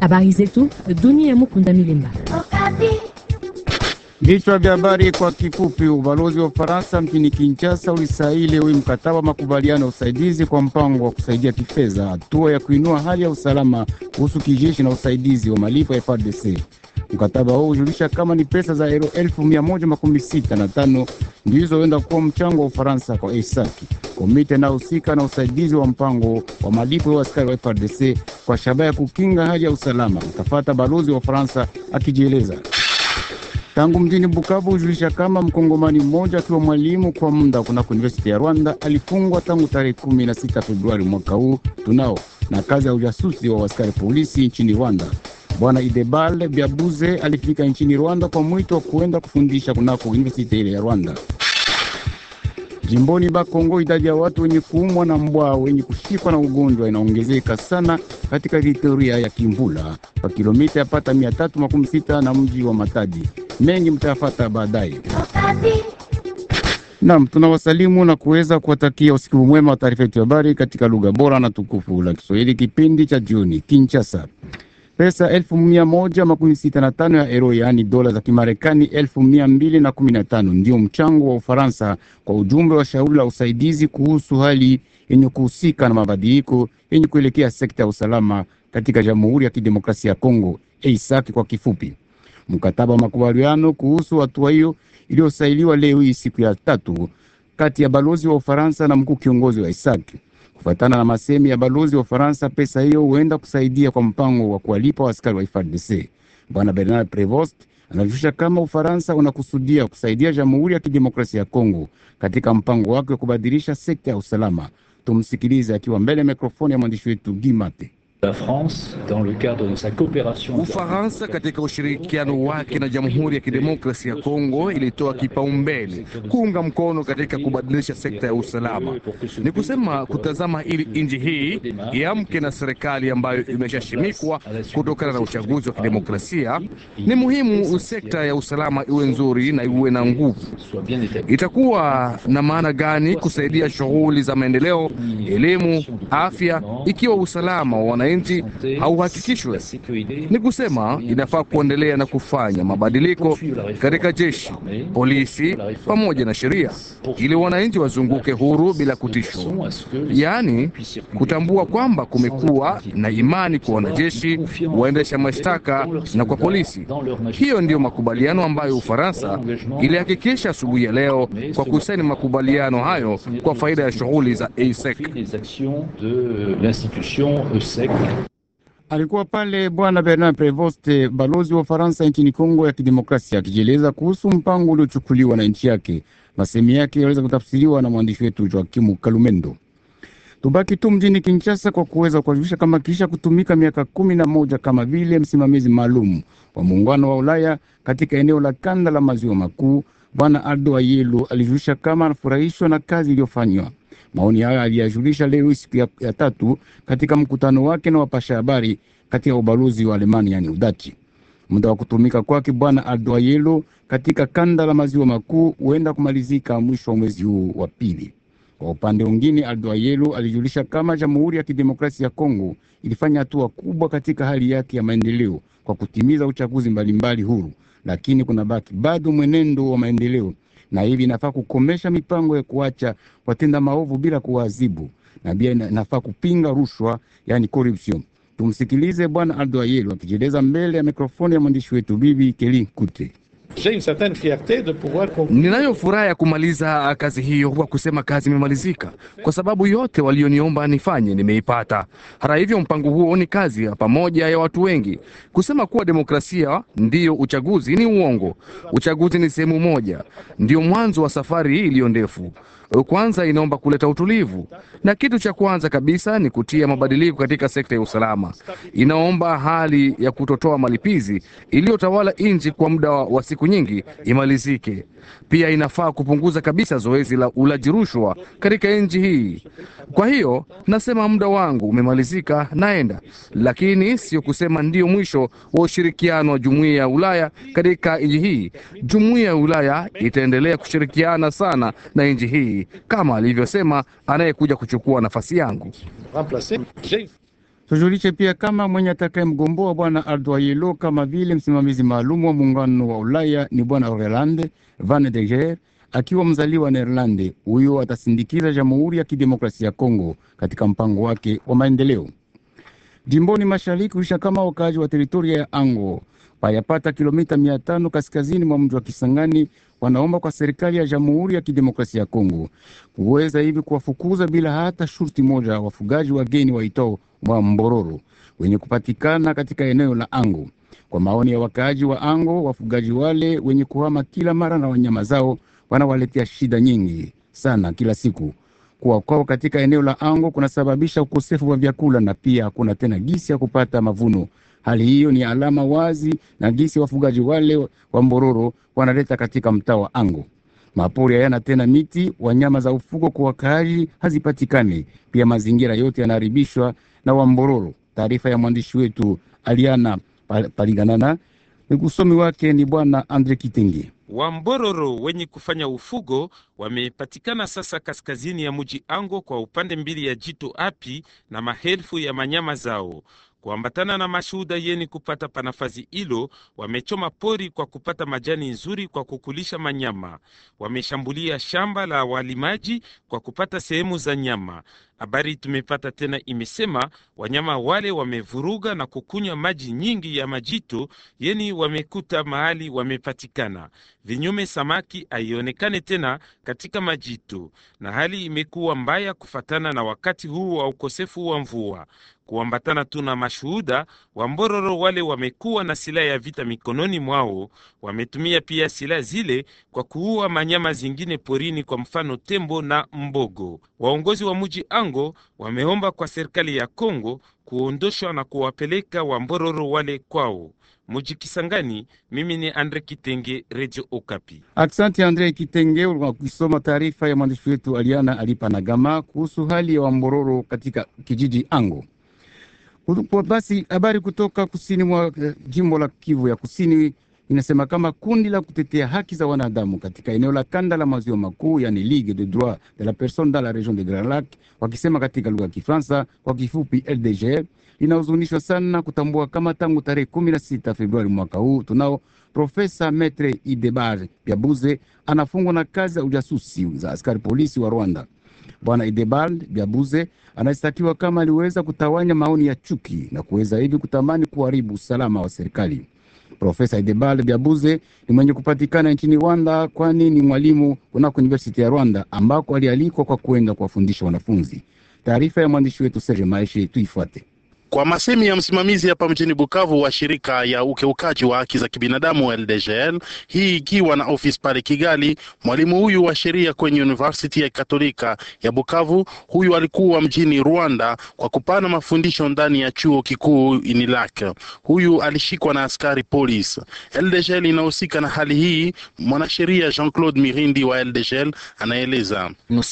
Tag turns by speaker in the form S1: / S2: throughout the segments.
S1: Habari zetu dunia. Mukunda Milimba.
S2: Vichwa vya habari kwa kifupi. Ubalozi wa Ufaransa mjini Kinshasa ulisaini leo mkataba wa makubaliano ya usaidizi kwa mpango wa kusaidia kifedha, hatua ya kuinua hali ya usalama kuhusu kijeshi na usaidizi wa malipo ya FARDC. Mkataba huu hujulisha kama ni pesa za euro elfu mia moja makumi sita na tano ndizo huenda kuwa mchango wa Ufaransa kwa ESAC, komite inayohusika na usaidizi wa mpango wa malipo ya askari wa FARDC kwa shabaha ya kukinga hali ya usalama, utafata balozi wa Ufaransa akijieleza tangu mjini Bukavu hujulisha kama mkongomani mmoja akiwa mwalimu kwa muda kunako university ya Rwanda alifungwa tangu tarehe kumi na sita Februari mwaka huu tunao na kazi ya ujasusi wa askari polisi nchini Rwanda. Bwana Idebal Byabuze alifika nchini Rwanda kwa mwito wa kuenda kufundisha kunako university ile ya Rwanda. Jimboni Bakongo, idadi ya watu wenye kuumwa na mbwa wenye kushikwa na ugonjwa inaongezeka sana katika teritoria ya Kimvula kwa kilomita yapata mia tatu makumi sita na mji wa Matadi. Mengi mtayafata baadaye. Naam, tunawasalimu na kuweza kuwatakia usiku mwema wa taarifa yetu ya habari katika lugha bora na tukufu la Kiswahili, kipindi cha jioni. Kinshasa, pesa elfu mia moja makumi sita na tano ya euro, yaani dola za Kimarekani elfu mia mbili na kumi na tano ndio mchango wa Ufaransa kwa ujumbe wa shauri la usaidizi kuhusu hali yenye kuhusika na mabadiliko yenye kuelekea sekta ya usalama katika Jamhuri ya Kidemokrasia ya Kongo, EISAK kwa kifupi. Mkataba wa makubaliano kuhusu hatua hiyo iliyosailiwa leo hii siku ya tatu kati ya balozi wa Ufaransa na mkuu kiongozi wa ISAK. Kufuatana na masemi ya balozi wa Ufaransa, pesa hiyo huenda kusaidia kwa mpango wa kuwalipa askari wa FARDC. Bwana Bernard Prevost anajulisha kama Ufaransa unakusudia kusaidia Jamhuri ya Kidemokrasia ya Kongo katika mpango wake wa kubadilisha sekta ya usalama. Tumsikilize akiwa mbele ya mikrofoni ya mwandishi wetu Gimate.
S3: Ufaransa katika ushirikiano wake na Jamhuri ya Kidemokrasia ya Kongo ilitoa kipaumbele kuunga mkono katika kubadilisha sekta ya usalama. Ni kusema kutazama ili nchi hii iamke na serikali ambayo imeshashimikwa kutokana na uchaguzi wa kidemokrasia. Ni muhimu sekta ya usalama iwe nzuri na iwe na nguvu. Itakuwa na maana gani kusaidia shughuli za maendeleo, elimu, afya ikiwa usalama wa wananchi hauhakikishwe? Ni kusema inafaa kuendelea na kufanya mabadiliko katika jeshi, polisi pamoja na sheria, ili wananchi wazunguke huru bila kutishwa, yaani kutambua kwamba kumekuwa na imani kwa wanajeshi, waendesha mashtaka na kwa polisi. Hiyo ndiyo makubaliano ambayo Ufaransa ilihakikisha asubuhi ya leo kwa kusaini makubaliano hayo kwa faida ya shughuli za ASEC.
S2: Alikuwa pale Bwana Bernard Prevost, balozi wa Ufaransa nchini Kongo ya Kidemokrasia, akijieleza kuhusu mpango uliochukuliwa na nchi yake. Masemi yake yaweza kutafsiriwa na mwandishi wetu Joakimu Kalumendo. Tubaki tu mjini Kinshasa kwa kuweza kuwajulisha kama kisha kutumika miaka kumi na moja kama vile msimamizi maalum wa muungano wa Ulaya katika eneo la kanda la maziwa makuu, Bwana Aldo Ayelu alijulisha kama anafurahishwa na kazi iliyofanywa. Maoni hayo aliyajulisha leo siku ya, ya tatu katika mkutano wake na wapasha habari katika ubalozi wa Alemania yani Udachi. Muda wa kutumika kwake Bwana Aldo Ayelu katika kanda la maziwa makuu huenda kumalizika mwisho wa mwezi huu wa pili. Kwa upande mwingine, Aldo Ayelu alijulisha kama Jamhuri ya Kidemokrasia ya Kongo ilifanya hatua kubwa katika hali yake ya maendeleo kwa kutimiza uchaguzi mbalimbali huru, lakini kuna baki bado mwenendo wa maendeleo, na hivi inafaa kukomesha mipango ya kuacha watenda maovu bila kuwaadhibu, na pia inafaa kupinga rushwa, yani corruption. Tumsikilize Bwana Aldo Ayelu akijieleza mbele ya mikrofoni ya mwandishi wetu Bibi Keli Kute.
S3: Ninayo furaha ya kumaliza kazi hiyo kwa kusema kazi imemalizika, kwa sababu yote walioniomba nifanye nimeipata. Hata hivyo, mpango huo ni kazi ya pamoja ya watu wengi. Kusema kuwa demokrasia ndiyo uchaguzi ni uongo. Uchaguzi ni sehemu moja, ndiyo mwanzo wa safari hii iliyo ndefu. Kwanza inaomba kuleta utulivu, na kitu cha kwanza kabisa ni kutia mabadiliko katika sekta ya usalama. Inaomba hali ya kutotoa malipizi iliyotawala nchi kwa muda wa siku nyingi imalizike. Pia inafaa kupunguza kabisa zoezi la ulaji rushwa katika nchi hii. Kwa hiyo nasema muda wangu umemalizika, naenda, lakini sio kusema ndiyo mwisho wa ushirikiano wa jumuiya ya Ulaya katika nchi hii. Jumuiya ya Ulaya itaendelea kushirikiana sana na nchi hii kama alivyosema anayekuja kuchukua nafasi yangu.
S2: Tujulishe pia kama mwenye atakaye mgomboa bwana Aldoyelo kama vile msimamizi maalum wa muungano wa Ulaya ni bwana Orlande Van de Geer akiwa mzaliwa Neerlande. Huyo atasindikiza Jamhuri ya Kidemokrasia ya Kongo katika mpango wake wa maendeleo jimboni mashariki. Kuisha kama wakaaji wa teritoria ya Ango payapata kilomita mia tano kaskazini mwa mji wa Kisangani wanaomba kwa serikali ya Jamhuri ya Kidemokrasia ya Kongo kuweza hivi kuwafukuza bila hata shurti moja wafugaji wageni waitao wa Mbororo wenye kupatikana katika eneo la Ango. Kwa maoni ya wakaaji wa Ango, wafugaji wale wenye kuhama kila mara na wanyama zao wanawaletea shida nyingi sana kila siku. Kuwa kwao katika eneo la Ango kunasababisha ukosefu wa vyakula na pia hakuna tena gisi ya kupata mavuno. Hali hiyo ni alama wazi na gisi wafugaji wale wa Mbororo wanaleta katika mtaa wa Ango. Mapori hayana tena miti, wanyama za ufugo kwa wakaaji hazipatikani, pia mazingira yote yanaharibishwa na Wambororo. Taarifa ya mwandishi wetu Aliana Paliganana, usomi wake ni bwana Andre Kitenge.
S4: Wambororo wenye kufanya ufugo wamepatikana sasa kaskazini ya mji Ango kwa upande mbili ya jito Api na maelfu ya manyama zao kuambatana na mashuhuda yeni kupata panafazi hilo, wamechoma pori kwa kupata majani nzuri kwa kukulisha manyama. Wameshambulia shamba la walimaji kwa kupata sehemu za nyama. Habari tumepata tena imesema wanyama wale wamevuruga na kukunywa maji nyingi ya majito yeni wamekuta mahali wamepatikana. Vinyume, samaki haionekane tena katika majito, na hali imekuwa mbaya kufatana na wakati huu wa ukosefu wa mvua kuambatana tu na mashuhuda wa Mbororo wale wamekuwa na silaha ya vita mikononi mwao. Wametumia pia silaha zile kwa kuua manyama zingine porini, kwa mfano tembo na mbogo. Waongozi wa mji Ango wameomba kwa serikali ya Kongo kuondoshwa na kuwapeleka wa Mbororo wale kwao. Muji Kisangani, mimi ni Andre Kitenge, Radio Okapi.
S2: Aksanti Andre Kitenge, ukisoma taarifa ya mwandishi wetu Aliana Alipanagama kuhusu hali ya Wambororo katika kijiji Ango. Basi habari kutoka kusini mwa eh, jimbo la Kivu ya kusini inasema kama kundi la kutetea haki za wanadamu katika eneo la kanda la maziwa makuu, yani Ligue des droits de la personne dans la region de Grand Lac, wakisema katika lugha ya Kifaransa kwa kifupi LDG, linahuzunishwa sana kutambua kama tangu tarehe kumi na sita Februari mwaka huu tunao Profesa Metre Idebar Byabuze anafungwa na kazi za ujasusi za askari polisi wa Rwanda. Bwana Idebald Byabuze anashtakiwa kama aliweza kutawanya maoni ya chuki na kuweza hivi kutamani kuharibu usalama wa serikali. Profesa Idebald Byabuze ni mwenye kupatikana nchini Rwanda, kwani ni mwalimu kunako University ya Rwanda ambako alialikwa kwa kwenda kuwafundisha wanafunzi. Taarifa ya mwandishi wetu Serge Maeshe tuifuate.
S5: Kwa masemi ya msimamizi hapa mjini Bukavu wa shirika ya ukeukaji wa haki za kibinadamu LDGL, hii ikiwa na ofisi pale Kigali, mwalimu huyu wa sheria kwenye University ya Katolika ya Bukavu, huyu alikuwa mjini Rwanda kwa kupana mafundisho ndani ya chuo kikuu Unilak. Huyu alishikwa na askari polisi. LDGL inahusika na hali hii. Mwanasheria Jean-Claude Mirindi wa LDGL anaeleza.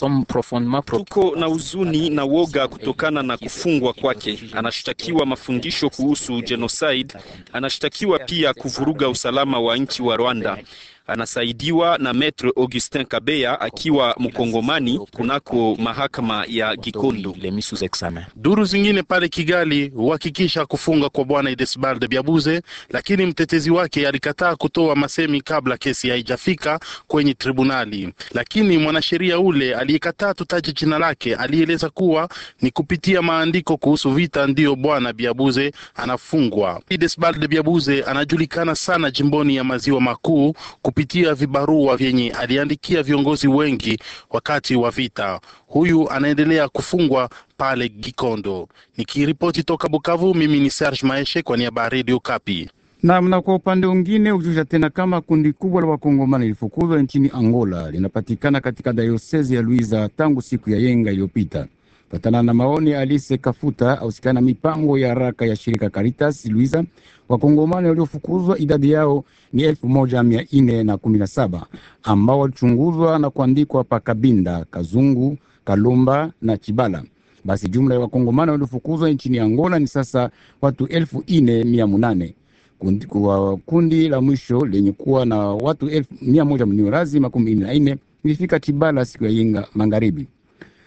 S6: Tuko na huzuni na woga kutokana na kufungwa kwake. Anashtakiwa mafundisho kuhusu genocide. Anashtakiwa pia kuvuruga usalama wa nchi wa Rwanda. Anasaidiwa na Maître Augustin Kabeya akiwa mkongomani kunako mahakama ya Gikondo.
S5: Duru zingine pale Kigali huhakikisha kufunga kwa bwana Idesbald Byabuze, lakini mtetezi wake alikataa kutoa masemi kabla kesi haijafika kwenye tribunali. Lakini mwanasheria ule aliyekataa tutaje jina lake alieleza kuwa ni kupitia maandiko kuhusu vita ndiyo bwana Byabuze anafungwa. Idesbald Byabuze anajulikana sana jimboni ya maziwa makuu kupitia vibarua vyenye aliandikia viongozi wengi wakati wa vita. Huyu anaendelea kufungwa pale Gikondo. Nikiripoti toka Bukavu, mimi ni Serge Maeshe kwa niaba ya Radio Kapi.
S2: Nam na kwa upande mwingine ujusha tena kama kundi kubwa la wakongomani lilifukuzwa nchini Angola linapatikana katika dayosezi ya Luiza tangu siku ya yenga iliyopita. Patana na maoni ya Alice Kafuta ausikana mipango ya haraka ya shirika Caritas Luiza, wakongomani waliofukuzwa idadi yao ni elfu moja mia nne na kumi na saba ambao walichunguzwa na kuandikwa pa Kabinda, Kazungu, Kalumba na Chibala. Basi jumla ya wakongomani waliofukuzwa nchini Angola ni sasa watu elfu nne mia munane kundi, kwa kundi la mwisho lenye kuwa na watu elfu mia moja mniorazi makumi nne na nne ilifika Chibala siku ya yenga magharibi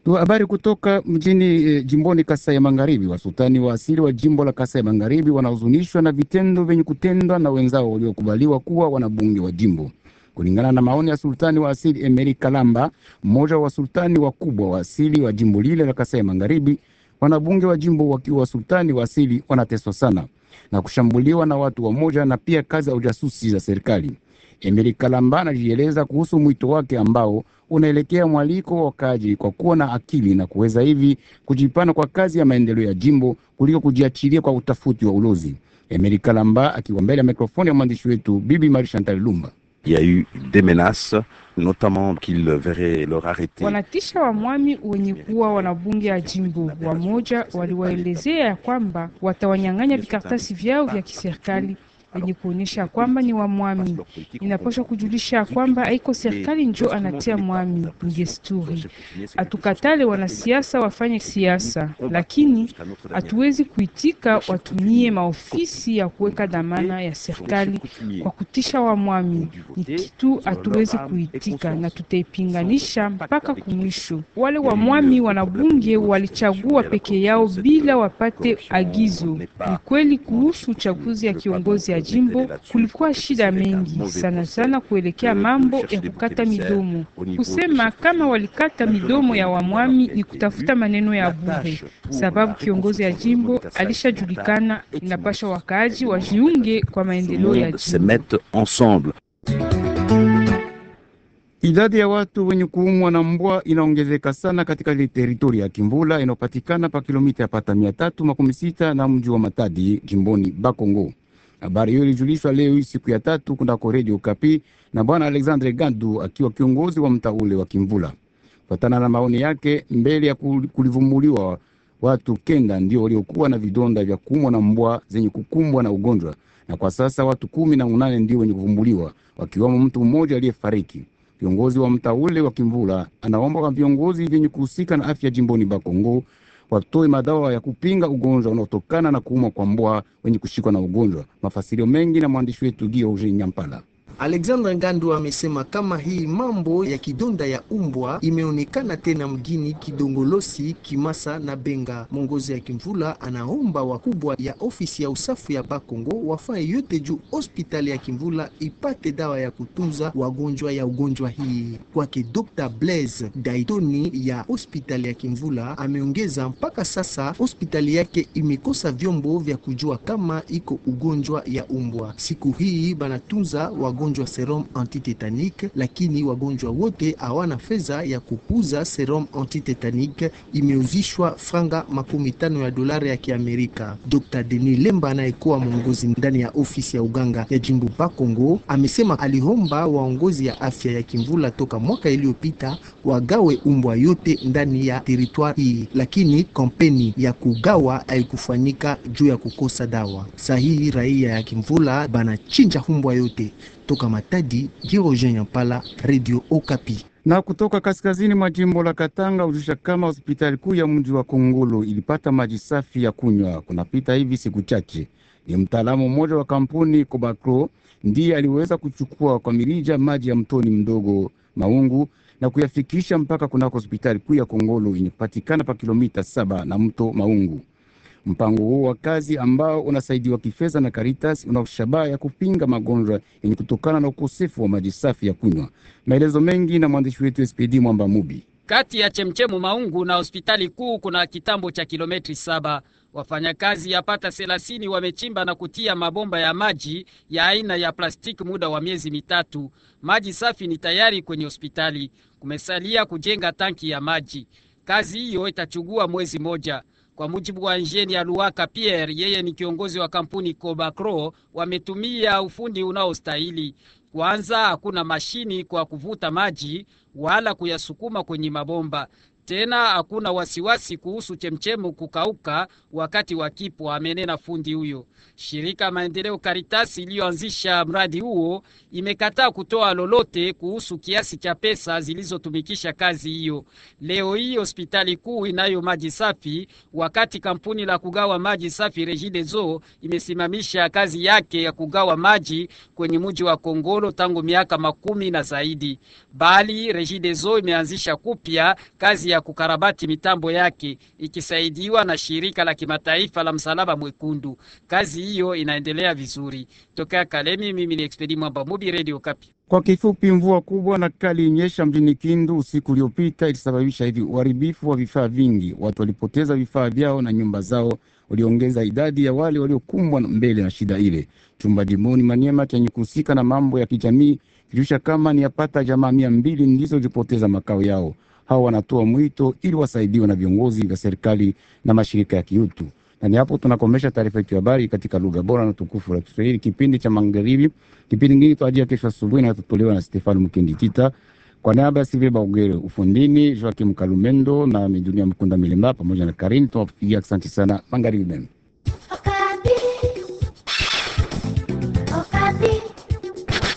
S2: Tu habari kutoka mjini e, jimboni Kasai ya Magharibi. Wasultani wa asili wa jimbo la Kasai ya Magharibi wanahuzunishwa na vitendo vyenye kutendwa na wenzao waliokubaliwa kuwa wanabunge wa jimbo. Kulingana na maoni ya sultani wa asili Emeri Kalamba, mmoja wa sultani wakubwa wa asili wa jimbo lile la Kasai ya Magharibi, wanabunge wa jimbo wakiwa wasultani wa asili wanateswa sana na kushambuliwa na watu wamoja na pia kazi ya ujasusi za serikali. Emeri Kalamba anajieleza kuhusu mwito wake ambao unaelekea mwaliko wa wakaji kwa kuwa na akili na kuweza hivi kujipana kwa kazi ya maendeleo ya jimbo kuliko kujiachilia kwa utafuti wa ulozi. Emeri Kalamba akiwa mbele ya mikrofoni ya mwandishi wetu Bibi Mari Chantal Lumba.
S7: Il y a eu des menaces, notamment qu'ils verraient leur arrêté.
S8: Wanatisha wamwami wenye kuwa wanabunge ya jimbo. Wamoja waliwaelezea ya kwamba watawanyang'anya vikaratasi vyao vya kiserikali yenye kuonyesha kwamba ni wa mwami. Inapaswa kujulisha ya kwamba haiko serikali njo anatia mwami, ni desturi. Hatukatale wanasiasa wafanye siasa, lakini hatuwezi kuitika watumie maofisi ya kuweka dhamana ya serikali kwa kutisha wa mwami. Ni kitu hatuwezi kuitika na tutaipinganisha mpaka kumwisho. Wale wa mwami wanabunge walichagua peke yao bila wapate agizo. Ni kweli kuhusu uchaguzi ya kiongozi ya jimbo kulikuwa shida mengi sana sana kuelekea mambo ya kukata midomo. Kusema kama walikata midomo ya wamwami ni kutafuta maneno ya bure, sababu kiongozi ya jimbo alishajulikana. Inapasha wakaaji wajiunge kwa maendeleo ya
S7: se
S8: jimbo.
S7: mettent ensemble.
S2: Idadi ya watu wenye kuumwa na mbwa inaongezeka sana katika ile teritori ya Kimvula inayopatikana pa kilomita yapata mia tatu makumi sita na mji wa Matadi jimboni Bakongo. Habari hiyo ilijulishwa leo hii siku ya tatu kunako redio Kapi na bwana Alexandre Gandu akiwa kiongozi wa mtaa ule wa Kimvula. Kufatana na maoni yake, mbele ya kul- kulivumbuliwa watu kenda ndio waliokuwa na vidonda vya kuumwa na mbwa zenye kukumbwa na ugonjwa, na kwa sasa watu kumi na unane ndio wenye kuvumbuliwa, wakiwamo mtu mmoja aliyefariki. Kiongozi wa mtaa ule wa Kimvula anaomba kwa viongozi vyenye kuhusika na afya jimboni Bakongo watoe madawa ya kupinga ugonjwa unaotokana na kuumwa kwa mbwa wenye kushikwa na ugonjwa. Mafasirio mengi na mwandishi wetu Gioje Nyampala.
S9: Alexander Ngandu amesema kama hii mambo ya kidonda ya umbwa imeonekana tena mgini Kidongolosi, Kimasa na Benga. Mongozi ya Kimvula anaomba wakubwa ya ofisi ya usafi ya Bakongo wafanye yote juu hospitali ya Kimvula ipate dawa ya kutunza wagonjwa ya ugonjwa hii. Kwake Dr. Blaise Daitoni ya hospitali ya Kimvula ameongeza mpaka sasa hospitali yake imekosa vyombo vya kujua kama iko ugonjwa ya umbwa. Siku hii banatunza wagonjwa serum antitetanique, lakini wagonjwa wote hawana fedha ya kupuza serum antitetanique, imeuzishwa franga makumi tano ya dolari ya Kiamerika. Dr. Denis Lemba anayekuwa mwongozi ndani ya ofisi ya uganga ya jimbo Bakongo amesema aliomba waongozi ya afya ya Kimvula toka mwaka iliyopita wagawe umbwa yote ndani ya teritwari hii, lakini kampeni ya kugawa haikufanyika juu ya kukosa dawa. Sahihi raia ya Kimvula banachinja umbwa yote toka Matadi. Girojen Yampala, Radio Okapi.
S2: Na kutoka kaskazini mwa jimbo la Katanga hujusha kama hospitali kuu ya mji wa Kongolo ilipata maji safi ya kunywa kunapita hivi siku chache. Ni mtaalamu mmoja wa kampuni Kobakro ndiye aliweza kuchukua kwa mirija maji ya mtoni mdogo Maungu na kuyafikisha mpaka kunako hospitali kuu ya Kongolo yenye kupatikana pa kilomita saba na mto Maungu. Mpango huo wa kazi ambao unasaidiwa kifedha na Caritas una shabaha ya kupinga magonjwa yenye kutokana na ukosefu wa maji safi ya kunywa. Maelezo mengi na mwandishi wetu SPD Mwamba Mubi.
S10: Kati ya chemchemu Maungu na hospitali kuu kuna kitambo cha kilometri saba. Wafanyakazi yapata thelathini wamechimba na kutia mabomba ya maji ya aina ya plastiki muda wa miezi mitatu. Maji safi ni tayari kwenye hospitali, kumesalia kujenga tanki ya maji. Kazi hiyo itachukua mwezi moja. Kwa mujibu wa injeni ya Luaka Pierre, yeye ni kiongozi wa kampuni Cobacro, wametumia ufundi unaostahili. Kwanza, hakuna mashini kwa kuvuta maji wala kuyasukuma kwenye mabomba. Tena hakuna wasiwasi kuhusu chemchemu kukauka wakati wa kipwa, amenena fundi huyo. Shirika maendeleo Caritas iliyoanzisha mradi huo imekataa kutoa lolote kuhusu kiasi cha pesa zilizotumikisha kazi hiyo. Leo hii hospitali kuu inayo maji safi, wakati kampuni la kugawa maji safi Regideso imesimamisha kazi yake ya kugawa maji kwenye mji wa Kongolo tangu miaka makumi na zaidi, bali Regideso imeanzisha kupya kazi ya kukarabati mitambo yake ikisaidiwa na shirika la kimataifa la Msalaba Mwekundu. Kazi hiyo inaendelea vizuri. Tokea Kalemi, mimi ni Expedi Mwamba Mubi, Radio Kapi.
S2: Kwa kifupi, mvua kubwa na kali inyesha mjini Kindu usiku uliopita ilisababisha hivi uharibifu wa vifaa vingi. Watu walipoteza vifaa vyao na nyumba zao, waliongeza idadi ya wale waliokumbwa mbele na shida ile. Chumba jimoni Maniema chenye kuhusika na mambo ya kijamii kilisha kama ni yapata jamaa mia mbili ndizo zilipoteza makao yao. Hao wanatoa mwito ili wasaidiwe na viongozi vya serikali na mashirika ya kiutu. Na ni hapo tunakomesha taarifa yetu ya habari katika lugha bora na tukufu la Kiswahili, kipindi cha magharibi. Kipindi kingine tuajia kesho asubuhi na tutolewa na Stefano Mkendi Tita kwa niaba ya Silvia Baugere, ufundini Joakim Kalumendo na Midunia Mkunda Milemba pamoja na Karini, tunawapigia asante sana. Magharibi mema.